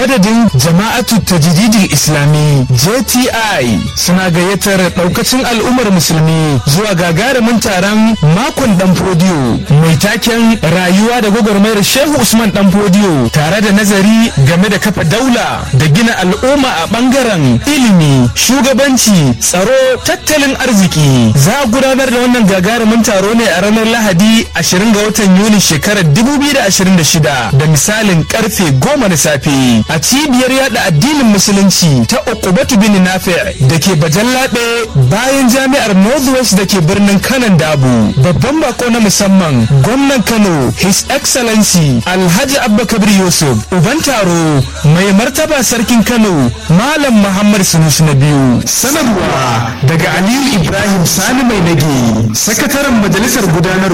madadin jama'atu tajdidin islami jti suna gayyatar daukacin al'ummar musulmi zuwa gagarumin taron makon dan fodiyo mai taken rayuwa da gwagwarmayar shehu usman dan fodiyo tare da nazari game da kafa daula da gina al'umma a bangaren ilimi shugabanci tsaro tattalin arziki za a gudanar da wannan gagarumin taro ne a ranar lahadi 20 ga watan yuni shekarar 2026 da misalin karfe 10 na safe a cibiyar yada addinin musulunci ta ukubatu bin nafi da ke bajallabe bayan jami'ar northwest da ke birnin kanan dabu babban bako na musamman gwamnan kano his excellency alhaji abba kabir yusuf uban taro mai martaba sarkin kano malam muhammad sunusu na biyu sanarwa daga aliyu ibrahim sani mai nage sakataren majalisar gudanar